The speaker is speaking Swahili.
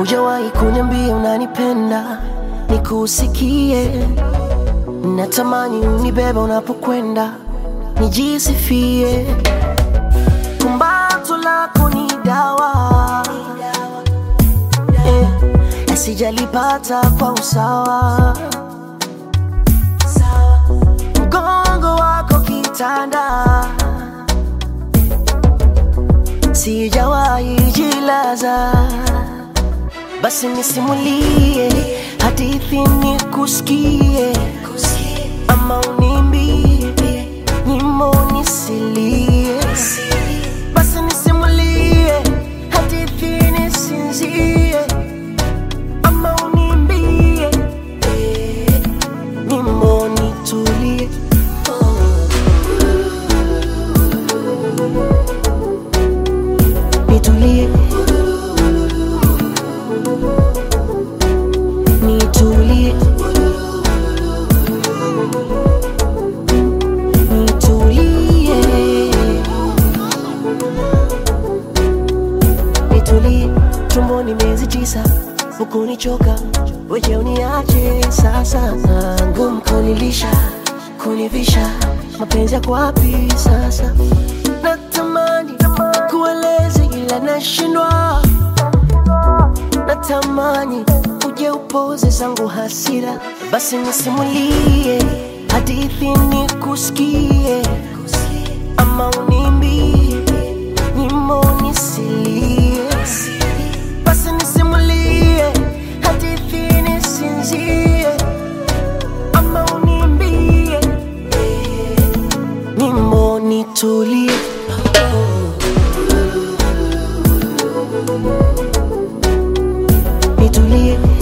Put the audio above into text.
Hujawahi kuniambia unanipenda, nikusikie. Natamani unibeba unapokwenda, nijisifie. Kumbato lako ni dawa eh, sijalipata kwa usawa. Mgongo wako kitanda, sijawahi jilaza. Basi nisimulie hadithi nikusikie, ama unimbie nyimbo nisilie. Basi nisimulie hadithi nisinzie, ama unimbie nyimbo nitulie. Nitulie, nitulie, nitulie, nitulie. Tumboni miezi tisa, hukunichoka, wewe uniache sasa. Ngumu kunilisha, kunivisha, mapenzi yako wapi sasa? Natamani kueleze ila nashindwa, natamani uje upoze zangu hasira. Basi nisimulie hadithi nikusikie, ama unimbie nyimbo nisilie. Basi nisimulie hadithi nisinzie, ama unimbie nyimbo nitulie. Nitulie,